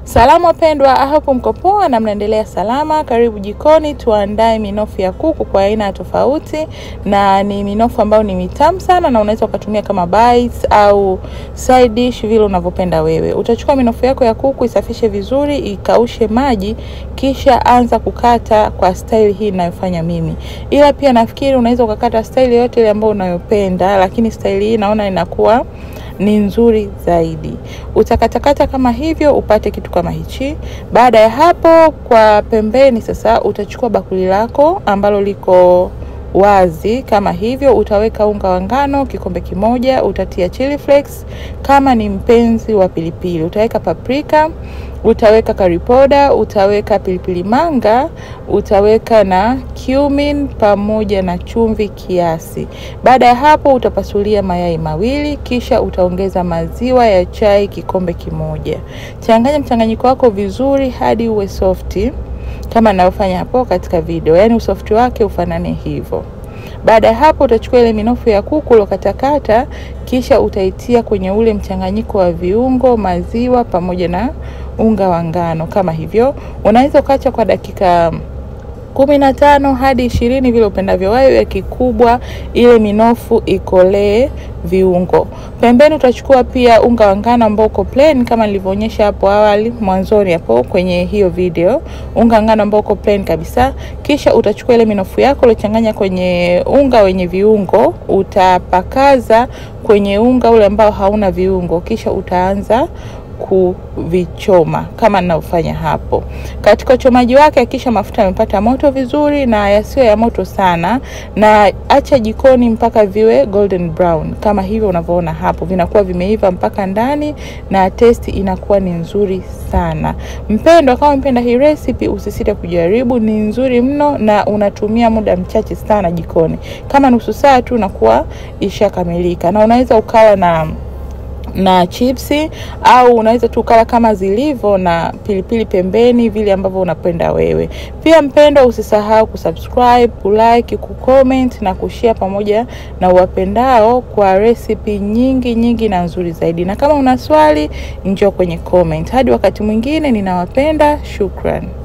Salamu wapendwa, hapo mko poa na mnaendelea salama. Karibu jikoni, tuandae minofu ya kuku kwa aina tofauti, na ni minofu ambayo ni mitamu sana, na unaweza ukatumia kama bites au side dish vile unavyopenda wewe. Utachukua minofu yako ya kuku, isafishe vizuri, ikaushe maji, kisha anza kukata kwa style hii ninayofanya mimi, ila pia nafikiri unaweza ukakata style yote ile ambayo unayopenda, lakini style hii naona inakuwa ni nzuri zaidi. Utakatakata kama hivyo upate kitu kama hichi. Baada ya hapo, kwa pembeni sasa utachukua bakuli lako ambalo liko wazi kama hivyo, utaweka unga wa ngano kikombe kimoja, utatia chili flakes kama ni mpenzi wa pilipili, utaweka paprika, utaweka curry powder, utaweka pilipili manga, utaweka na cumin pamoja na chumvi kiasi. Baada ya hapo, utapasulia mayai mawili, kisha utaongeza maziwa ya chai kikombe kimoja. Changanya mchanganyiko wako vizuri hadi uwe softi kama ninavyofanya hapo katika video, yaani usofti wake ufanane hivyo. Baada ya hapo utachukua ile minofu ya kuku uliokatakata, kisha utaitia kwenye ule mchanganyiko wa viungo, maziwa pamoja na unga wa ngano kama hivyo. Unaweza ukaacha kwa dakika kumi na tano hadi ishirini vile upendavyo wewe, kikubwa ile minofu ikolee viungo. Pembeni utachukua pia unga wa ngano ambao uko plain kama nilivyoonyesha hapo awali mwanzoni hapo kwenye hiyo video, unga wa ngano ambao uko plain kabisa. Kisha utachukua ile minofu yako uliochanganya kwenye unga wenye viungo, utapakaza kwenye unga ule ambao hauna viungo, kisha utaanza kuvichoma kama ninavyofanya hapo. Katika uchomaji wake, hakikisha mafuta yamepata moto vizuri na yasiyo ya moto sana, na acha jikoni mpaka viwe golden brown kama hivyo unavyoona hapo, vinakuwa vimeiva mpaka ndani na testi inakuwa ni nzuri sana. Mpendwa, kama mpenda hii recipe, usisite kujaribu, ni nzuri mno na unatumia muda mchache sana jikoni, kama nusu saa tu unakuwa ishakamilika, na unaweza ukawa na na chipsi au unaweza tu ukala kama zilivyo na pilipili pembeni, vile ambavyo unapenda wewe. Pia mpendwa, usisahau kusubscribe, kulike, kucomment na kushare pamoja na uwapendao kwa recipe nyingi nyingi na nzuri zaidi. Na kama una swali, njoo kwenye comment. Hadi wakati mwingine, ninawapenda. Shukran.